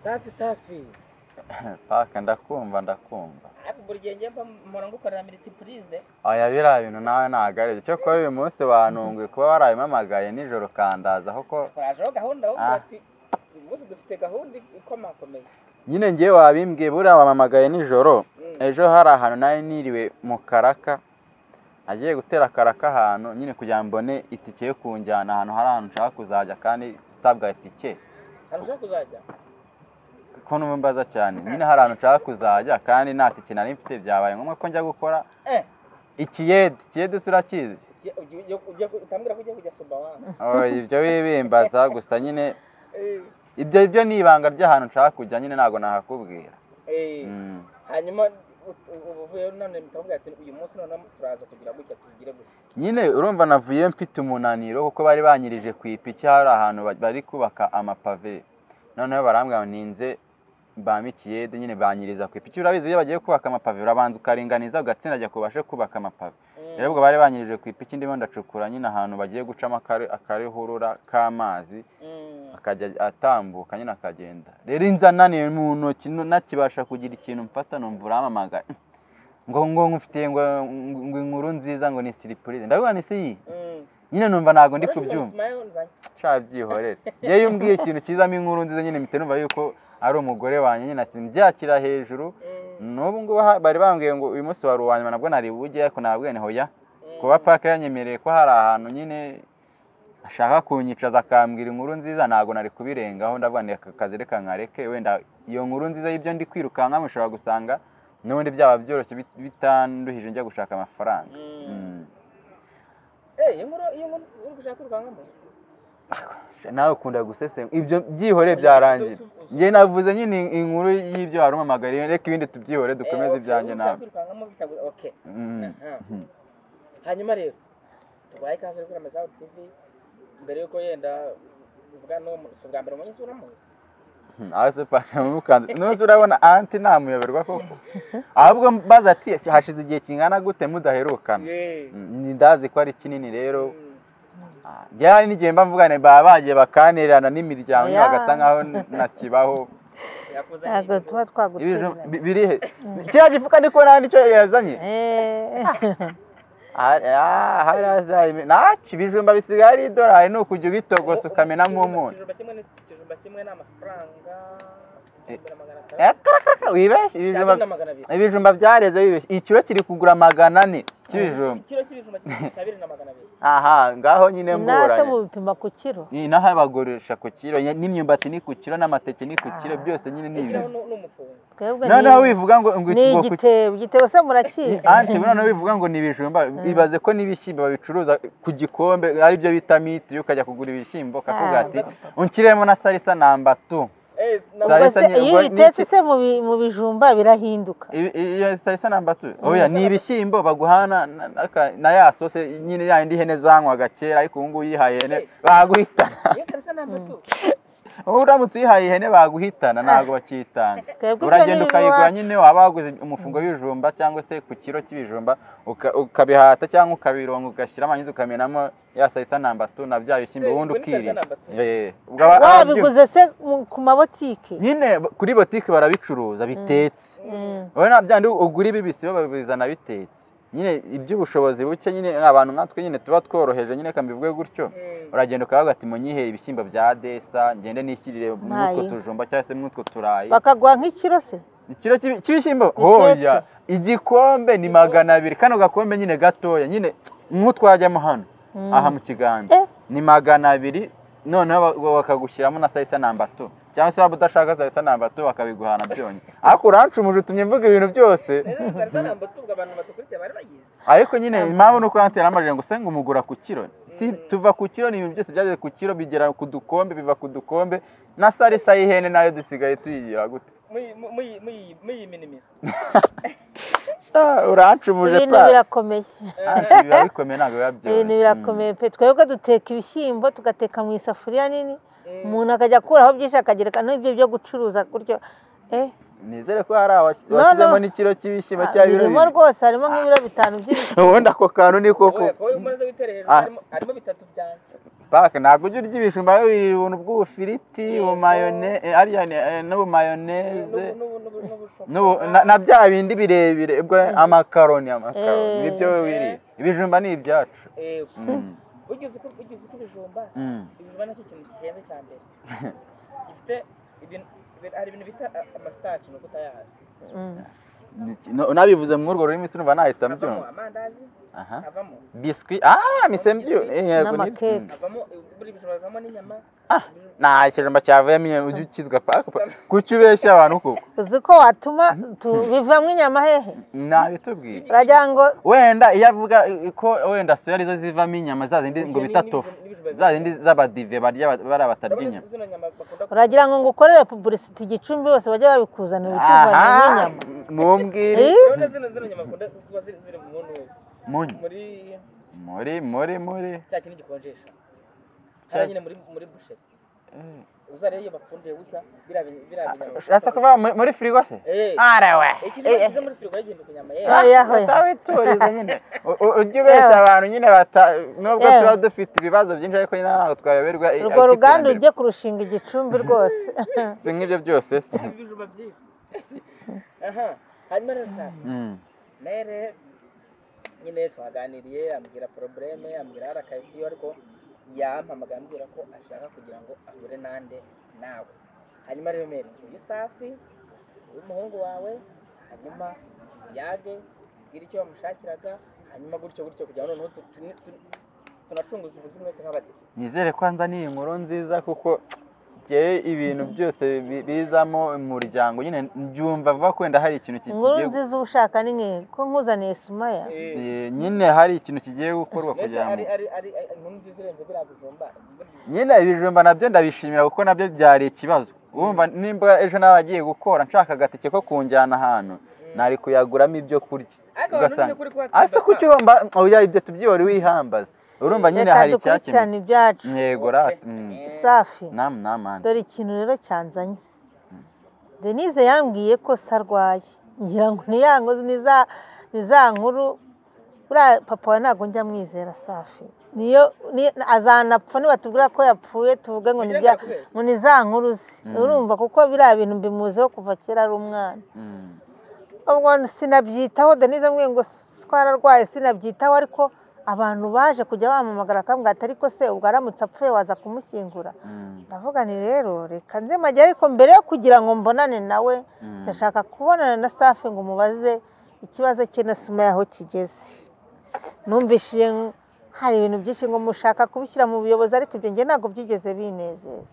safi safi paka ndakumva ndakumva ariko buri gihe njye mba mpora ngukorera miritipurize oya biriya bintu nawe ntabwo ari byo cyokora uyu munsi wantunguye kuba warabimpamagaye nijoro ukandaza kuko turajeho gahunda aho uvuga Ah. ati uyu munsi dufite gahunda ikomakomeye nyine ngewe wabimbwiye buriya wampamagaye nijoro Mm. ejo hari ahantu nari niriwe mu karaka agiye gutera akaraka ahantu nyine kugira ngo mbone itike yo kunjyana ahantu hari ahantu nshaka kuzajya kandi nsabwa itike ahantu ushaka kuzajya ko numbaza cyane nyine hari ahantu nshaka kuzajya kandi nta tike nari mfite byabaye ngombwa ko njya gukora eh ikiyede ikiyede se urakizi ugiye- ugiye- ugiye- ugiye ku- utambwira ko ugiye kujya sumbawanga Oh, ibyo wibimbaza gusa nyine ibyo ibyo ni ibanga ry'ahantu nshaka kujya nyine ntabwo nahakubwira Eh, Mm. hanyuma u- u- ubu uvuyeyo none mukabwira ati uyu munsi noneho turaza kugira gutya tugire gutya nyine urumva navuye mfite umunaniro kuko bari banyirije ku ipiki hari ahantu ba- bari kubaka amapave noneho barambwira ngo ninze mbame ikiyede nyine banyiriza ku ipiki urabizi iyo bagiye kubaka amapave urabanza ukaringaniza ugatsindagira ku bashe kubaka amapave Mm. rero ubwo bari banyirije ku ipiki ndimo ndacukura nyine ahantu bagiye gucamo akari- akarihurura k'amazi Mm. akajya atambuka nyine akagenda rero inzananiye mu ntoki nu- nakibasha kugira ikintu mfata numva uramamagaye ngo ngo mfite ngo ngo inkuru nziza ngo ni siripurize ndabivuga ni si iyi Mm. nyine numva ntabwo ndi Urashobora kubyumva gusumayo nzanye. nshaka byihorere yewe iyo umbwiye ikintu kizamo inkuru nziza nyine mpita numva yuko ari umugore wanjye nyine simbyakira hejuru Mm. n'ubu ngubu ha- bari bambwiye ngo uyu munsi wari uwa nyuma nabwo nari bujye ariko nababwiye ni hoya Mm. kuba paka yanyemereye ko hari ahantu nyine ashaka kunyicaza akambwira inkuru nziza ntabwo nari kubirengaho ndavuga ni aka kazi reka nkareke wenda iyo nkuru nziza y'ibyo ndi kwirukanka mushobora gusanga n'ubundi byaba byoroshye bit- bitanduhije njya gushaka amafaranga Mm. Mm. Eh, iyo nkuru iyo nkuru uri gushaka urwangamo nawe ukunda gusesengura ibyo byihoreye byarangira njye navuze nyine inkuru y'ibyo wari umamagariye reka ibindi tubyihore dukomeze ibyanjye nawe okay Mm. Aha. Mm. hanyuma rero tubaye ikaze kuri amazawu tv mbere yuko yenda uvuga n'uwo mu- si ubwa mbere umenye isura muzi hasi pasha mukanze ntuzi urabona anti ntamuyoberwa koko ahubwo mbaza ati "Ese hashize igihe kingana gute mudaherukana Mm, ni ndazi ko ari kinini rero Mm. Ah, njyewe hari n'igihe mba mvugane baba bagiye bakanirana n'imiryango Yeah. bagasa nkaho ntakibaho yakuzaniye ntabwo ibigo. tuba Ibijumba twagutereranye bi- biri he kiriya gifuka ndiko nta nicyo yazanye Eh. Ah, ah, hari hasi hari imi- ntacyo ibijumba bisigaye ari idolari ni ukujya ubitogosa ukamena nk'umuntu Ikijumba kimwe ni- ikijumba kimwe ni amafaranga igihumbi na magana atanu. Eh, karakarakara, wibeshye Cyangwa ibijumba na magana abiri ibijumba byareze bibeshye ikiro kiri kugura magana ane cy'ibijumba ikiro cy'ibijumba kimwe ni abiri na magana abiri aha ngaho nyine inase mburanye mubipima ku kiro inaha bagurisha ku kiro nye- n'imyumbati ni ku kiro n'amateke ni ku kiro Ah. byose nyine ni ikiraho ibintu ni ni umufungo twebwe noneho ni wivuga ngo ngo ni ngo ku igitebo igitebo se murakizi anti noneho wivuga ngo ni ibijumba ibaze ko n'ibishyimbo babicuruza ku gikombe ari byo bita mitiri ukajya kugura ibishyimbo Ah. akakugira ati unshyiremo na salisa namba tu Eh, na- Sari- Ubwo se Sarisa iyo nyirwa ubitetse n'iki- se mu bi- mu bijumba birahinduka I- i- iyo salisa namba tu oya ni ibishyimbo baguhana na- na- na ya sose nyine ya indi hene zanywaga kera ariko ubu ngubu uyihaye ihene baguhitana Iyo salisa ni amatu. Wowe uramutse uyihaye ihene baguhitana ntabwo bakiyitanga Twebwe uragenda ibyo ni ukayigura ibiwacu. nyine waba waguze umufungo w'ibijumba cyangwa se ku kiro cy'ibijumba uka- ukabihata cyangwa ukabironga ugashyiramo hanyuma ukamenamo ya salisa namba tu na bya bishyimbo Eh, ubundi ubwo ni salisa ukirinda namba tu. Eh, ubwo aba- ababyumva- wabiguze se mu- ku mabotike nyine kuri botike barabicuruza bitetse Mm. wowe nta byandi ugura ibibisi bo babizana bitetse nyine iby'ubushobozi buke nyine abantu nkatwe nyine tuba tworoheje nyine reka mbivuge gutyo Mm. uragenda ukavuga ati munyiheye ibishyimbo bya desa ngende nishyirire mw'utwo Ntayo. tujumba cyangwa se mw'utwo turayi bakaguha nk'ikiro se ikiro cy'ibi- cy'ibishyimbo Bitetse. hoya igikombe ni magana abiri kano gakombe nyine gatoya nyine nk'utwajyamo hano Mm. aha mu kiganza Eh. ni magana abiri noneho ba- ba- bakagushyiramo na salisa namba tu cyangwa se waba udashaka salisa namba tu bakabiguhana byonyine ariko urancumuje utumye mvuga ibintu byose Rero iyo salisa ni amatu, ubwo abantu badukurikira bari bayizi ariko nyine impamvu ni uko yantera amajire ngo usenge umugura ku kiro si tuva ku kiro ni ibintu byose byageze ku kiro bigera ku dukombe biva ku dukombe na salisa y'ihene nayo dusigaye tuyigira gute Muyi- mu- muyi- muyi- muyiminimiza Ah, urancumuje ibintu pa birakomeye Anti biba bikomeye ntabwo biba ibintu byoroshye birakomeye pe twebwe duteka ibishyimbo tugateka mu isafuriya nini Mm. umuntu akajya akuraho byinshi akagereka n'ibyo byo gucuruza gutyo eh Mm. nizere ko hari abas- No, abashyizemo no. n'ikiro cy'ibishyimbo ah, cyangwa ibiro birimo bibiri. rwose harimo nk'ibiro bitanu by'ibishyimbo ubundi ako kantu ni koko Wowe- wowe umaze gutera hejuru Ah. harimo- harimo bitatu byanjye pake ntabwo ujya urya ibijumba wirira ubuntu bw'ubufiriti Yego. bumayone eh, ariya ni- eh, n'ubumayoneze N'ubu- n'ubu- n'ubu- n'ubushokora. n'ubu- na- na bya bindi birebire ubwo amakaroni amakaroni Eh. nibyo wirira ibijumba ni ibyacu Eh, Mm, ugeze ku ugeze ku bijumba mm. ibijumba nacyo kintu gihenze cya mbere gifite ibintu ibintu- hari ibintu bita a- amasitaci nuko utayazi Mm. Ni- no- nabivuze muri urwo rurimi sinumva nahita havamo mbyumva amandazi aha havamo biswi ah misembyo Biscuit eh, yego, n'amakeke. ni- mm. havamo buri bijumba havamo n'iyama Ibijumba- nta ikijumba cyavuyemo iyo ujya ukizwa paka kuki ubeshya abantu kuko uzi ko watuma tu- bivamo inyama hehe ntabitubwire uragira ngo wenda iyo avuga eh, ko wenda soya arizo zivamo inyama za zindi ngo Ibyo ni- bita ni- tofu ni ibijumba za zindi z'abadive barya ba- bari abatarya urabona inyama zino nyama bakunda uragira ngo ngukorere pubulisiti igicumbi bose bajye babikuzanira ukivanye aha n'inyama mumbwire Eh? urabona zino zino nyama bakunda kuba ziri ziri mu ntuzi munyu muri muri muri muri cya kintu gikonjesha Cya- cyangwa nyine muri muri busheri uzarebe iyo bapfundiye gutya biriya bi- biriya binyama ushatse kuva muri- muri firigo se Eh, arawe iki ni kije muri firigo yagenda ku nyama yewe Ah, Oya, oya. sawe turize nyine U- u- ujya ubeshya abantu nyine bata- nubwo Yewe. tuba dufite ibibazo byinshi ariko nyine ntabwo twayoberwa eh, urwo ariko ruganda iterambere- ujye kurushinga igicumbi rwose si nk'ibyo byose si Ibi bijumba byinshi aha hanyuma rero sa Mm. mere nyine twaganiriye ambwira probleme ambwira arakayisiyo ariko yampamagaye ambwira ko ashaka kugira ngo ahure nande nawe hanyuma rero mere uyu safi w'umuhungu wawe hanyuma yage mbwira icyo bamushakiraga hanyuma gutyo gutyo kugira ngo noneho tu- tu- tu- tunacunguze uburyo mwese nk'abadi nizere ko nzaniye inkuru nziza kuko njyewe ibintu byose bi- bizamo umuryango nyine mbyumva vuba ko wenda hari ikintu ki- inkuru kigiye gu- nziza ushaka ni nk'iyi ko nkuzaniye sumaya Eh, nyine hari ikintu kigiye gukorwa mbese kugira ngo ari ari ari ari- inkuru nziza irenze biriya bijumba nyine ibijumba nabyo ndabishimira kuko nabyo byari ikibazo wumva nimba ejo nawe agiye gukora nshaka agatike ko kunjyana ahantu nari kuyaguramo ibyo kurya ariko ugasanga kuri kuba ase kuki wumva oya ibyo tubyibora wihambaza urumva nyine hari icyakemuka dukurikirane ibyacu yego rata safi namu namani dore ikintu rero cyanzanye denise yambwiye ko se arwaye ngira ngo ni ya nkozi ni za ni za nkuru buriya papa we ntabwo njya amwizera safi niyo ni- azanapfa nibatubwira ko yapfuye tuvuge ngo ni bya ngo ni za nkuru ze Mm. urumva kuko biriya bintu mbimuzeho kuva kera ari umwana Mm. ubwo sinabyitaho denise ambwiye ngo twararwaye sinabyitaho ariko abantu baje kujya bamamagara akambwira ati ariko se ubwo aramutse apfuye waza kumushyingura Mm. ndavuga nti rero reka nze majya ariko mbere yo kugira ngo mbonane nawe Mm. ndashaka kubonana na safi ngo umubaze ikibazo cye na sima yaho kigeze numvishije nk- hari ibintu byinshi ngo mushaka kubishyira mu buyobozi ariko ibyo nge ntabwo byigeze binezeza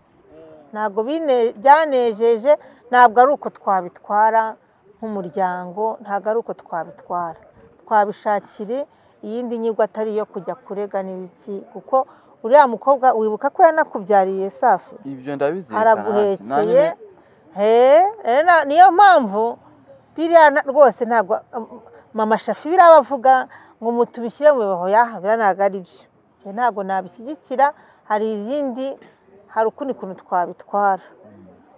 ntabwo bine- byanejeje ntabwo ari uko twabitwara nk'umuryango ntabwo ari uko twabitwara twabishakira iyindi nyigo atari iyo kujya kurega n'ibiki kuko uriya mukobwa wibuka ko yanakubyariye safi ibyo ndabizirikana araguhekeye he rero na- niyo mpamvu biriya na- rwose ntabwo um, mama shafi biriya bavuga ngo mutubishyire mu bibaho yaha biriya ntabwo ari byo Njye ntabwo nabishyigikira hari izindi hari ukundi kuntu twabitwara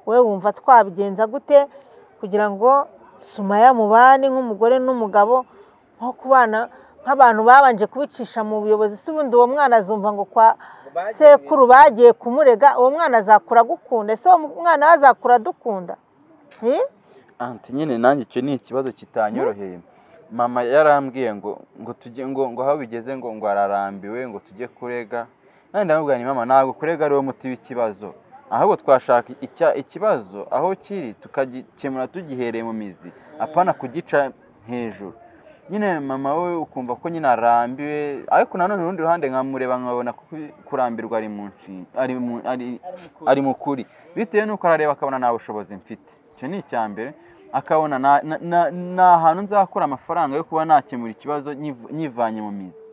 wowe wumva twabigenza gute kugira ngo sumaya mubane nk'umugore n'umugabo nko kubana nk'abantu babanje kubicisha mu buyobozi si ubundi uwo mwana azumva ngo kwa sekuru bagiye kumurega uwo mwana azakura agukunda ese uwo mwana we azakura adukunda Eh? anti nyine nanjye icyo ni ikibazo kitanyoroheye mama yarambwiye ngo ngo tujye ngo ngo aho bigeze ngo ngo ararambiwe ngo tujye kurega nanjye ndamubwira nti mama ntabwo kurega ari wo muti w'ikibazo ahubwo twashaka icya ikibazo aho kiri tukagikemura tugihereye mu mizi apana kugica hejuru nyine mama we ukumva ko nyine arambiwe ariko nanone urundi ruhande nkamureba nkabona ko kurambirwa ari mu nshinga ari mu ari ari mu kuri bitewe n'uko arareba akabona nta bushobozi mfite icyo ni icya mbere akabona na- na- na- nta hantu nzakura amafaranga yo kuba nakemura ikibazo nyiv- nyivanye mu mizi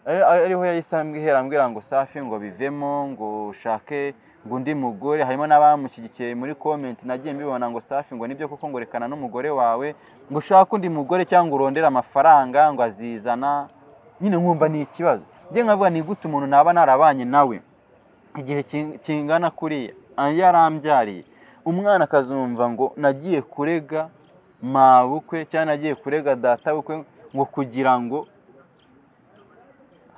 Ari- ariho yahise ambwira ambwira ngo safi ngo bivemo ngo ushake ngo undi mugore harimo n'abamushyigikiye muri komenti nagiye mbibona ngo safi ngo nibyo koko ngo rekana n'umugore wawe ngo ushake undi mugore cyangwa urondere amafaranga ngo azizana nyine nkumva ni ikibazo njye nkavuga ni gute umuntu naba narabanye nawe igihe king- kingana kuriya ah, yarambyariye umwana akazumva ngo nagiye kurega mabukwe cyangwa nagiye kurega data bukwe ngo kugira ngo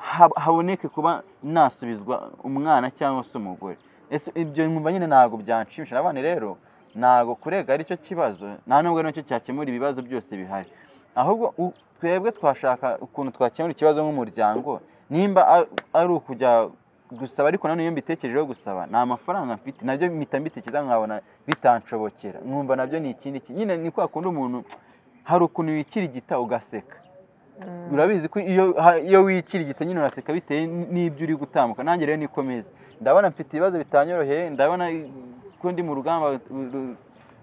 hab- haboneke kuba nasubizwa umwana cyangwa se umugore ese ibyo nkumva nyine ntabwo byanshimisha nabone rero ntabwo kurega aricyo kibazo nta nubwo ari nacyo cyakemura ibibazo byose bihari ahubwo u- twebwe twashaka ukuntu twakemura ikibazo nk'umuryango nimba a- ari ukujya gusaba ariko nanone iyo mbitekerejeho gusaba nta mafaranga mfite nabyo mpita mbitekereza nkabona bitanshobokera nkumva nabyo ni ikindi ki- nyine ni kwa kundi umuntu hari ukuntu wikirigita ugaseka Mm. urabizi ko iyo ha- iyo wikirigise nyine uraseka bitewe n- n'ibyo uri gutambuka nanjye rero niko meze ndabona mfite ibibazo bitanyoroheye ndabona ko ndi mu rugamba ru- ru-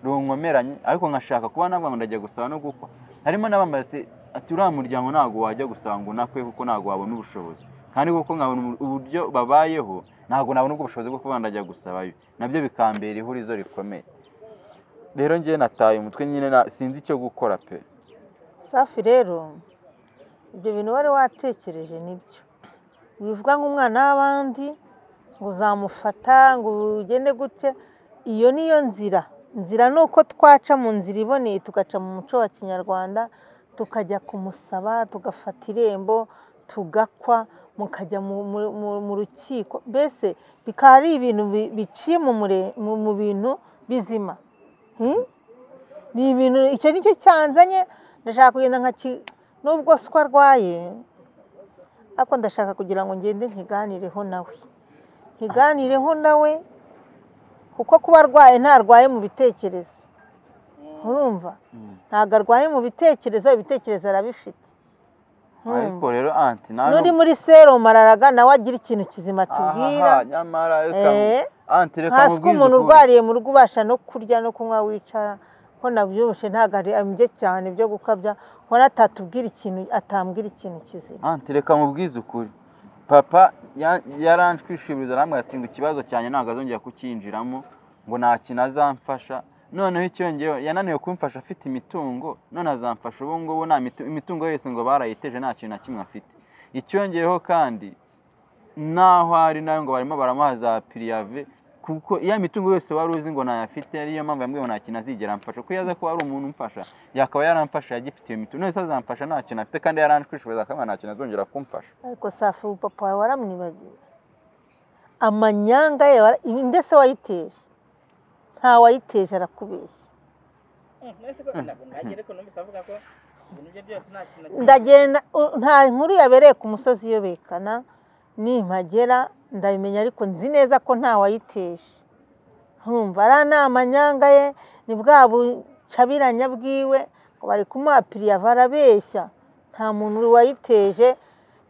runkomeranye ariko nkashaka kuba navuga ngo ndajya gusaba no gukwa harimo n'abambaze ati uriya muryango ntabwo wajya gusaba ngo unakwe kuko ntabwo wabona ubushobozi kandi kuko nkabona ubu- uburyo babayeho ntabwo nabona ubwo bushobozi bwo kuba ndajya gusabayo nabyo bikambera ihurizo rikomeye rero njyewe nataye umutwe nyine na- sinzi icyo gukora pe safi rero ibyo bintu wari watekereje nibyo wivuga nk'umwana w'abandi ngo uzamufata ngo ugende gute iyo niyo nzira nzira ni uko twaca mu nzira iboneye tugaca mu muco wa kinyarwanda tukajya kumusaba tugafata irembo tugakwa mukajya mu- mu- mu- mu rukiko mbese bikaba ari ibintu bi- biciye mu mure- mu- mu bintu bizima Hmm? ni ibintu icyo ni cyo cyanzanye ndashaka kugenda nka ki nubwo siko arwaye ariko ndashaka kugira ngo ngende nkiganireho nawe nkiganireho nawe kuko kuba arwaye ntarwaye mu bitekerezo urumva ntabwo arwaye mu bitekerezo ibitekerezo arabifite ariko Urumva? rero anti nta n'uri nubwo- muri serumu araraga nawe agira ikintu kizima atubwira aha nyamara reka Eh. anti reka hasi ko nkubwize umuntu ukuri. urwariye mu rugo ubasha no kurya no kunywa wicara ko nabyibushye ntabwo ari ambye cyane byo gukabya nkora atatubwira ikintu atambwira ikintu kizima anti reka mubwize ukuri papa ya- yaranshwishibiriza arambwira ati ngo ikibazo cyanjye ntabwo azongera kucyinjiramo ngo nta kintu azamfasha noneho icyongeyeho yananiwe kumfasha afite imitungo none azamfasha ubu ngubu nta mitu- imitungo yose ngo barayiteje nta kintu na kimwe afite icyongeyeho kandi n'aho ari nayo ngo barimo baramuha za piriyave kuko iyo mitungo yose wari uzi ngo ntayafite ariyo mpamvu yambwiye ngo nta kintu azigera amfasha kuko iyo aza kuba ari umuntu umfasha yakaba yaramfasha yagifite iyo mitungo none se azamfasha nta kintu afite kandi yaranshwishuriza akaba nta kintu azongera kumfasha ariko safi ubu papa wawe waramwibagiwe amanyanga ye wara- ibi ndetse wayiteje nta wayiteje arakubeshya ese ko ntabwo nagere ko numvise avuga ko ibintu bye byose nta kintu na kimwe ndagenda u- nta nkuru yabereye ku musozi iyobekana nimpagera ndabimenya ariko nzi neza ko nta wayiteje nkumva ariya ni amanyanga ye ni bwa bucabiranya bwiwe ngo bari kumuha piriyava arabeshya nta muntu wayiteje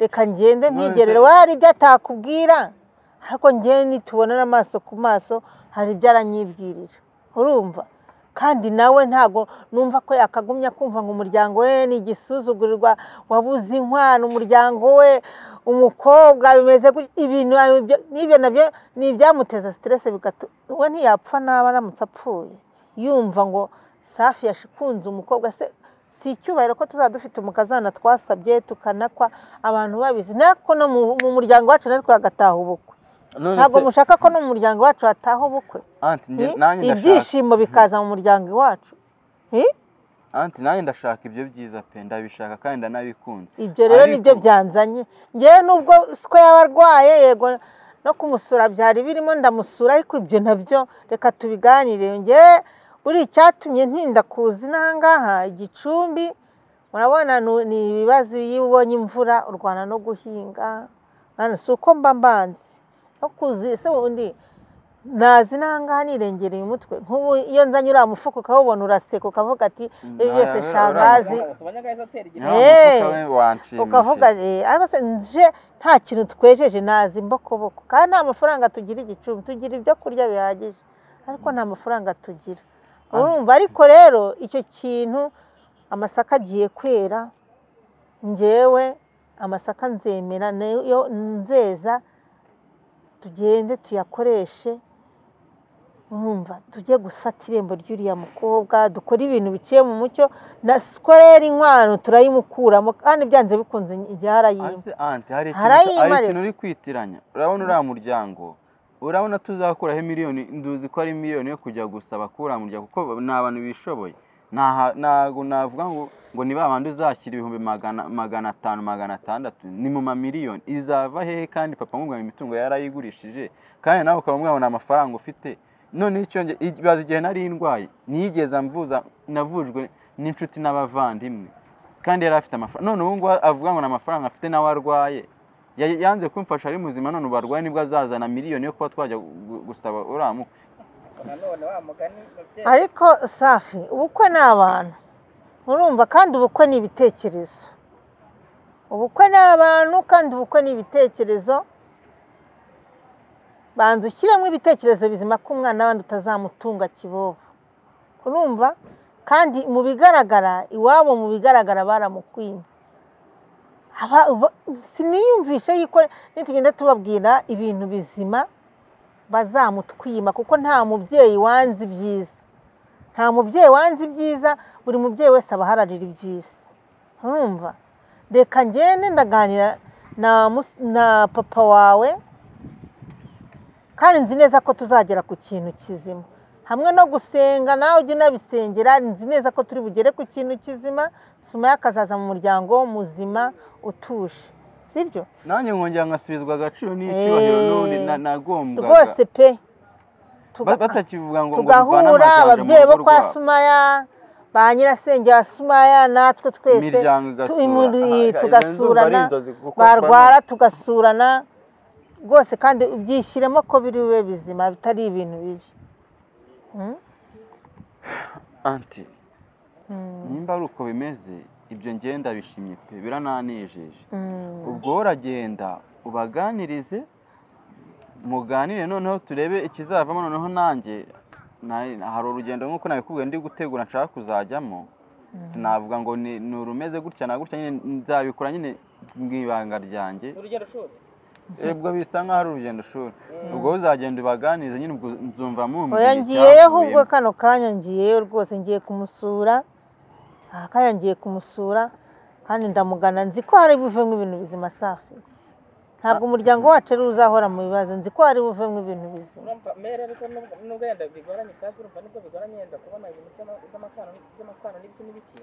reka ngende None se- mwigerere we hari ibyo atakubwira ariko ngewe nitubonana amaso ku maso hari ibyo aranyibwirira urumva kandi nawe ntago numva ko yakagumya kumva ngo umuryango we ni igisuzugurirwa wabuze inkwano umuryango we umukobwa bimeze gutya ibintu ibyo- n'ibyo nabyo ni ibyamuteza siteresi bigatu we ntiyapfa naba aramutse apfuye yumva ngo safi yashikunze umukobwa se si icyubahiro ko tuzaba dufite umukazana twasabye tukanakwa abantu babizi nako no mu- mu muryango wacu natwe hagataha ubukwe none ntabwo se mushaka ko no mu muryango wacu hataha ubukwe anti njye- Hmm? nanjye ndashaka ibyishimo bikaza mu muryango iwacu Hmm? anti nanjye ndashaka ibyo byiza pe ndabishaka kandi ndanabikunda ibyo rero Ariko- nibyo byanzanye ngewe nubwo siko yaba arwaye yego no kumusura byari birimo ndamusura ariko ibyo nabyo reka tubiganire ngewe buri icyatumye ntinda kuza inahangaha igicumbi urabona nu- ni ibibazo iyo ubonye imvura urwana no guhinga hano si uko mba mbanzi no kuza ese undi nazi inahangaha nirengereye umutwe nk'ubu iyo nzanye uriya mufuka ukawubona uraseka ukavuga ati ibyo byose Nta- shangazi abanyagazi atera Ya igihombo Eh. mufuka we wanshimishije ukavuga eh, ariko se nje nta kintu twejeje nazi mbokoboko kandi nta mafaranga tugira igicumbi tugira ibyo kurya bihagije ariko nta mafaranga tugira Ah. urumva ariko rero icyo kintu amasaka agiye kwera ngewe amasaka nzemera nayo nzeza tugende tuyakoreshe urumva tujye gufata irembo ry'uriya mukobwa dukore ibintu biciye mu mucyo na siko rero inkwano turayimukuramo kandi byanze bikunze igihe arayimba Ase anti hari ikintu Harayi hari Mare. ikintu uri kwitiranya urabona uriya muryango urabona tuzakuraho miliyoni nduzi ko ari miliyoni yo kujya gusaba kuri uriya muryango kuko ni abantu bishoboye ntaha- ntabwo navuga ngo ngo ni ba bandi uzashyira ibihumbi magana magana atanu magana atandatu ni mu mamiliyoni izava hehe kandi papa nkubwira ngo imitungo yarayigurishije kandi nawe ukaba mwabona amafaranga ufite noneho icyo nge- ibaze igihe nari ndwaye niyigeze mvuza navujwe n'inshuti n'abavandimwe kandi yari afite amafaranga none ubu ngubu avuga ngo ni amafaranga afite nawe arwaye Ya- yanze kumfasha ari muzima none ubu arwaye nibwo azazana miliyoni yo kuba twajya gu- gusaba uriya mu nanone wa mugani babyeyi ariko safi ubukwe ni abantu urumva kandi ubukwe ni ibitekerezo ubukwe ni abantu kandi ubukwe ni ibitekerezo banza ushyiremo ibitekerezo bizima ko umwana w'abandi utazamutunga kibobo urumva kandi mu bigaragara iwabo mu bigaragara baramukwimye Aba- uba- siniyumvishe yuko nitugenda tubabwira ibintu bizima bazamutwima kuko nta mubyeyi wanze ibyiza nta mubyeyi wanze ibyiza buri mubyeyi wese aba aharanira ibyiza urumva reka ngende ndaganira na mus- na papa wawe kandi nzi neza ko tuzagera ku kintu kizima hamwe no gusenga nawe ujya unabisengera nzi neza ko turi bugere ku kintu kizima sumaya akazaza mu muryango muzima utuje sibyo nanjye nkongera ngasubizwa agaciro n'icyubahiro Eh, n'ubundi na- nagombwaga rwose pe Ba- Tuga- batakivuga ngo ngo bivane tugahura amajanja mu ababyeyi bo rugo kwa rwabo. sumaya ba nyirasenge wa sumaya natwe twese imiryango tu- igasura imuri- Aha, izo ndumva tugasurana, ari inzozi kuko barwara tugasurana rwose kandi byishyiremo ko biri bibe bizima bitari ibintu bibi Mm? bano- anti Mm. nimba ari uko bimeze ibyo ngenda bishimye pe birananejeje Mm. ubwo uragenda ubaganirize muganire noneho turebe ikizavamo noneho nanjye na- hari urugendo nk'uko nabikubwiye ndi gutegura nshaka kuzajyamo Mm. sinavuga ngo ni ni urumeze gutya na gutya nyine nzabikora nyine mu ibanga ryanjye ni urugendo shuri ubwo bisa nk'aho ari urugendo shuri Mm. ubwo uzagenda ubaganirize nyine ubwo nzumva mumva oya ngiyeyo ahubwo kano kanya ngiyeyo rwose ngiye kumusura aha kanya ngiye kumusura kandi ndamugana nzi ko hari buvemo ibintu bizima safi ntabwo umuryango wacu ari uzahora mu bibazo nzi ko hari buvemo ibintu bizima urumva mere ariko nubwo nubwo yenda bigoranye safi urumva nubwo bigoranye yenda kubona ibintu by'ama- by'amakano by'amakano n'ibiki n'ibiki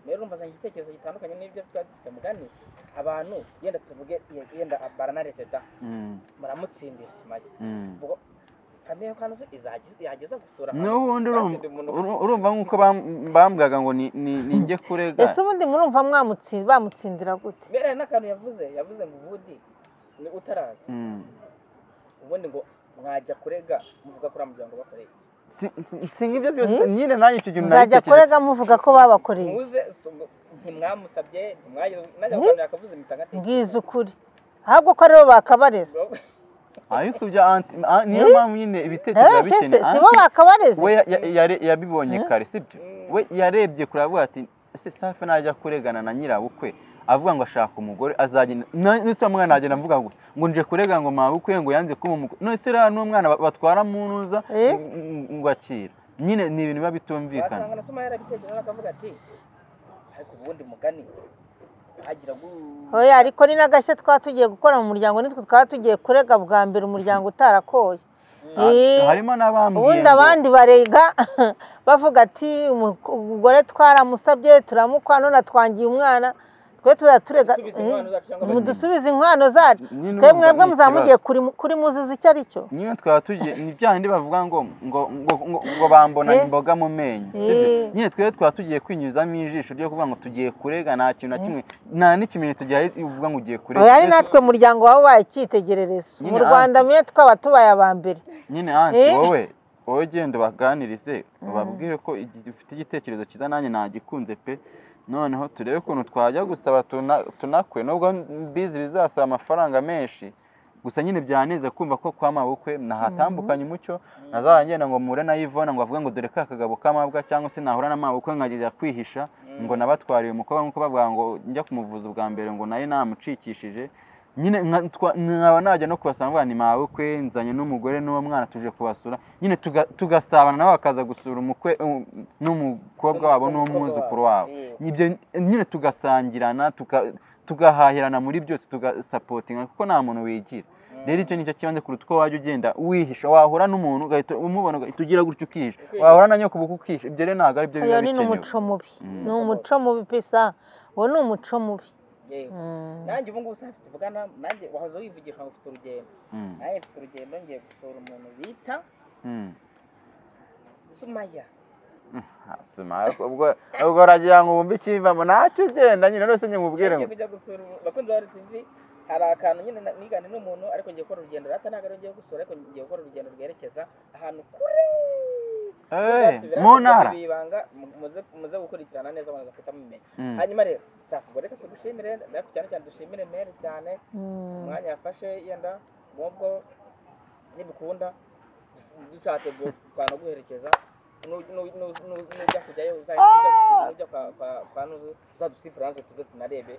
rero urumva azanye igitekerezo gitandukanye n'ibyo twari dufite mugani abantu yenda tuvuge ye- yenda baranaretse da muramutsindiye sumaye ubwo famiye yo kanoze izageza yageza gusura n'ubundi urumva- Kandi umuntu- uru- urumva nk'uko bam- bambwaga ngo ni- ni- ni njye kurega ese ubundi murumva mwamutsi- bamutsindira gute mere hari n'akantu yavuze yavuze ngo ubundi ni utarazi Mm. ubundi ngo mwajya kurega muvuga kuri muryango bakoreye Si- si- si nk'ibyo byose nyine nanjye icyo gihe nzajya nabitekereje kurega muvuga ko babakoreye muze so- ntimwamusabye ntimwagize najya gukanira akavuze impita bwiza ukuri ahubwo ko aribo bakabareza ariko ibyo anti a- niyo Eh? mpamvu nyine ibitekerezo biba Nawe se bikene si bo anti bakabareza we ya- ya- yare- yabibonye Eh? kare sibyo we yarebye kure avuga ati ese safi najya kuregana na nyirabukwe avuga ngo ashaka umugore azagenda na- nese uwo mwana agenda avuga ngo ngo nje kurega ngo mabukwe ngo yanze kuba umugore nese uriya n'umwana ba- batwara mu ntuza Eh? ng- ngo akira nyine ni ibintu biba bitumvikana wasanga na soma yarabitekereje akavuga ati ariko ubundi mugani agira gu oya ariko ni n'agashya twaba tugiye gukora mu muryango nitwe twaba tugiye kurega bwa mbere umuryango utarakoye Ah, Eh? harimo n'abambwiye ubundi ngo- abandi barega bavuga ati "Umu- umugore twaramusabye turamukwa none atwangiye umwana twe tuzajya turega Dusubize inkwano zacu cyangwa Eh, mudusubize inkwano zacu nyine twe urumva mwebwe ni muzaba mugiye ikibazo. kuri- kuri muzizi icyo ari cyo nyine twaba tugiye ni bya bindi bavuga ngo ngo ngo ngo, ngo bambona Eh? imboga mu menyo Eh. sibyo nyine twebwe twaba tugiye kwinyuzamo ijisho ryo kuvuga ngo tugiye kurega nta kintu na kimwe nta n'ikimenyetso gihari uvuga ngo ugiye kurega oya ari Twese- natwe muryango wabaye icyitegererezo mu Nyine rwanda mwe twaba tubaye aba mbere nyine anti Eh? wowe wowe genda ubaganirize ubabwire ko igi- ufite igitekerezo cyiza nanjye nagikunze pe noneho turebe ukuntu twajya gusaba tuna- tunakwe nubwo mbizi bizasaba amafaranga menshi gusa nyine byaneze kumva ko kwa mabukwe nahatambukanye umucyo ntazajya ngenda ngo mpure na Yvonne ngo avuge ngo dore ka kagabo k'amabwa cyangwa se nahura na mabukwe nkajya kwihisha ngo nabatwariye umukobwa nk'uko bavuga ngo njya kumuvuza ubwa mbere ngo nayo namucikishije nyine nka- twa- nkaba najya no kubasanga ngo ni mabukwe nzanye n'umugore n'uwo mwana tuje kubasura nyine tuga- tugasabana nabo bakaza gusura umukwe um, n'umukobwa wabo n'umwuzukuru wabo Eh. ibyo nyine tugasangirana tuka- tugahahirana muri byose tugasapotinga kuko nta muntu wigira rero icyo ni cyo kibanza kuruta uko wajya ugenda wihisha wahura n'umuntu ugahita umubona ugahita ugira gutyo ukihisha wahura na nyokubuku ukihisha ibyo rero ntabwo ari byo uyu biba ni bikenewe umuco mubi Mm. ni umuco mubi pesa uwo ni umuco mubi Yego. Mm. nanjye ubu ngubu sinafite tuvugana nanjye wahoze wivugisha ngo ufite urugendo Mm, nanjye mfite urugendo ngiye gusura umuntu bita mm. sumaya Asuma, ubwo ubwo uragira ngo wumve ikivamo ntacyo ugenda nyine rwose njye mubwire ngo ngiye kujya gusura ubu- bakunzi ba RTV hari akantu nyine na- nigane n'umuntu ariko ngiye gukora urugendo rata ntabwo ari ngiye gusura ariko ngiye gukora urugendo rwerekeza ahantu kure "Eh, Nzasubira mu kuvuga ntara ibibanga mu- muze- muze gukurikirana neza muze guhita mumenya Mm, hanyuma rero safu ubwo reka tugushimire ariko cyane cyane dushimire meri cyane Mm. umwanya yafashe yenda mubwo nibikunda dushatse byo- twanaguherekeza Nu- nu- nu- nu- nujya kujyayo uzahita ujya gusi- nujya kwa kwa- kwa nuzu uzadusifura natwe tuze tunarebe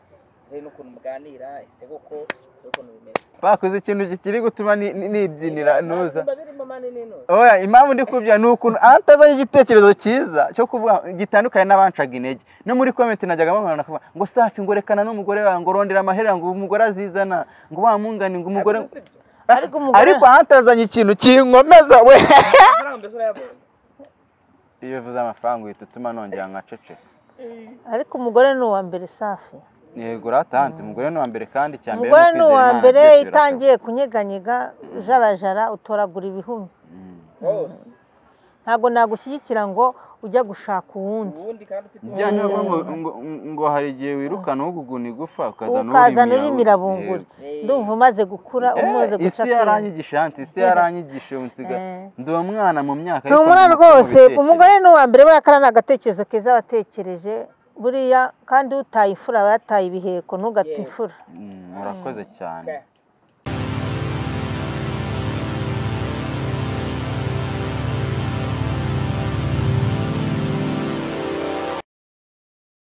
turebe n'ukuntu muganira ese koko turebe ukuntu bimeze bakoze ikintu kikiri gutuma ni- ni- nibyinira nuza biba birimo manini nuza oya impamvu ndi kubya ni ukuntu atazanye igitekerezo cyiza cyo kuvuga gitandukanye n'abancaga intege no muri komenti najyaga mubona bakavuga ngo safi ngo rekana n'umugore wawe ngo rondera amaherera ngo umugore azizana ngo wamungane ngo umugore Ariko si byo. ariko umugore- ariko atazanye ikintu kinkomeza we amafaranga mbese urayabonye iyo uvuze amafaranga uhita utuma nongera nkaceceka ariko umugore ni uwa mbere safi yego ratanti umugore ni uwa mbere kandi icya mbere umugore ni uwa ukwizera Imana, mbere byose birashoboka. itangiye kunyeganyega jarajara utoragura ibihumi Mm. rwose ntabwo nagushyigikira ngo ujya gushaka uwundi ubundi kandi ufite Bya ntabwo ngo, ngo, ngo hari igihe wirukana uguguna igufa ukazana ukazana uri urimira- mirabunguri Yego. Eh, ndumva umaze gukura Eh, umaze guca isi akenge yaranyigishije anti isi yaranyigishije unsiga Eh. ndi umwana mu myaka ni ariko umwana ndi mukuru mu rwose bitekerezo. umugore ni uwa mbere buriya kariya ni agatekerezo keza watekereje buriya kandi utaye imfura aba yataye ibiheko ntugate Yego. imfura Mm, murakoze cyane Okay.